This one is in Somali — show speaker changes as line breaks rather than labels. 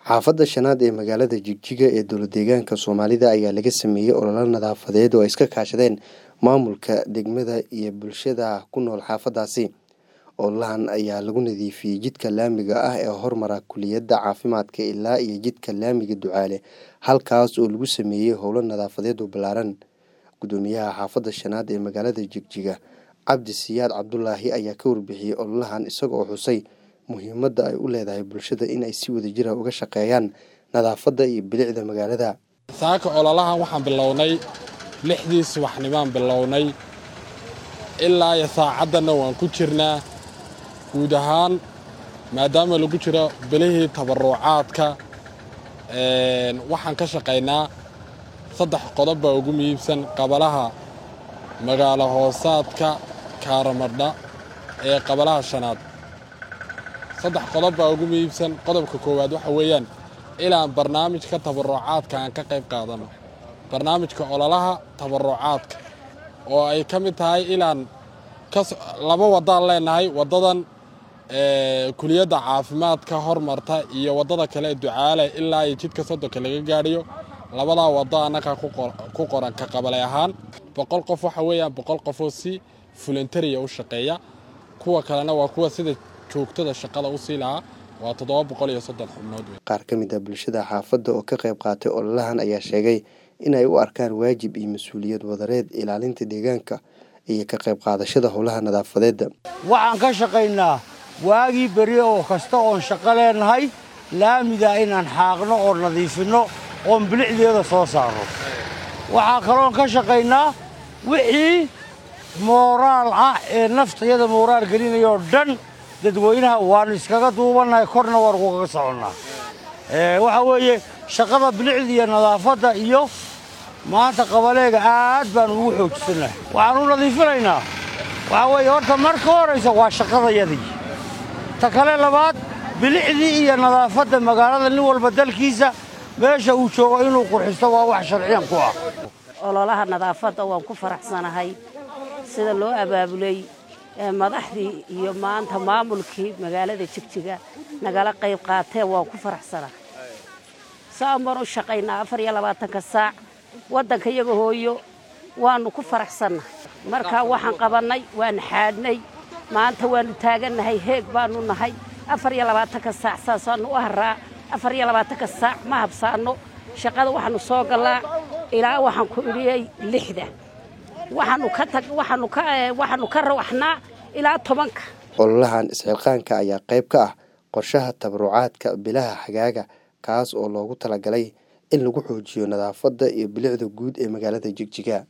xaafadda shanaad ee magaalada jigjiga ee dowladdeegaanka soomaalida ayaa laga sameeyey ololo nadaafadeed oo ay iska kaashadeen maamulka degmada iyo bulshada ku nool xaafaddaasi ololahan ayaa lagu nadiifiyey jidka laamiga ah ee hormara kuliyadda caafimaadka ilaa iyo jidka laamiga ducaale halkaas oo lagu sameeyey howlo nadaafadeed oo ballaaran guddoomiyaha xaafadda shanaad ee magaalada jigjiga cabdi siyaad cabdulaahi ayaa ka warbixiyey ololahan isaga oo xusay muhiimadda ay u leedahay bulshada in ay si wadajira uga shaqeeyaan nadaafadda iyo bilicda magaalada
saaka ololahan waxaan bilownay lixdii subaxnimaan bilownay ilaa iyo saacaddanna waan ku jirnaa guud ahaan maadaama lagu jiro bilihii tabarucaadka waxaan ka shaqaynaa saddex qodob baa ugu muhiibsan qabalaha magaalo hoosaadka kaaramadha ee qabalaha shanaad saddex qodob baa ugu muhiibsan qodobka koowaad waxa weeyaan ilaan barnaamijka tabarucaadka aan ka qayb qaadano barnaamijka ololaha tabarucaadka oo ay ka mid tahay ilaan laba waddaan leenahay waddadan kuliyadda caafimaadka hormarta iyo waddada kale ducaale ilaa iyo jidka soddonka laga gaadhiyo labadaa waddo annagaa ku qoran ka qabale ahaan boqol qof waxa weeyaan boqol qofoo si fulantariya u shaqeeya kuwa kalena waa kuwa sida joogtada shaqada u sii lahaa waa toddoba boqol iyo soddon xubnood
qaar ka mid a bulshada xaafadda oo ka qayb qaatay ololahan ayaa sheegay in ay u arkaan waajib iyo mas-uuliyad wadareed ilaalinta deegaanka iyo ka qayb qaadashada howlaha nadaafadeedda
waxaan ka shaqaynaa waagii beri oo kasta oon shaqo leenahay laamida inaan xaaqno oo nadiifinno oon bilicdeeda soo saarno waxaa kaloon ka shaqaynaa wixii mooraal ah ee naftayada mooraal gelinayoo dhan dadweynaha waannu iskaga duubannahay korna waan kugaga soconnaa waxaa weeye shaqada bilicda iyo nadaafadda iyo maanta qabaleega aad baan ugu xoogsannahay waxaan u nadiifinaynaa waxaa weeye horta marka horaysa waa shaqadayadii ta kale labaad bilicdii iyo nadaafadda magaalada nin walba dalkiisa meesha uu joogo inuu qurxisto waa wax sharciyan ku ah
ololaha nadaafadda waan ku faraxsanahay sida loo abaabulay madaxdii iyo maanta maamulkii magaalada jigjiga nagala qayb qaateen waan ku faraxsanahay saan baan u shaqaynaa afar iyo labaatanka saac waddanka iyaga hooyo waannu ku faraxsannahay markaa waxaan qabannay waan xaadhnay maanta waannu taagannahay heeg baannu nahay afar iyo labaatanka saac saasaannu u haraa afar iyo labaatanka saac ma habsaanno shaqada waxaannu soo gallaa ilaa waxaan ku idhiyey lixda waxaannu ka rawaxnaa ilaa tobanka
ololahan isxilqaanka ayaa qayb ka ah qorshaha tabarucaadka bilaha xagaaga kaas oo loogu talagalay in lagu xoojiyo nadaafadda iyo bilicda guud ee magaalada jigjiga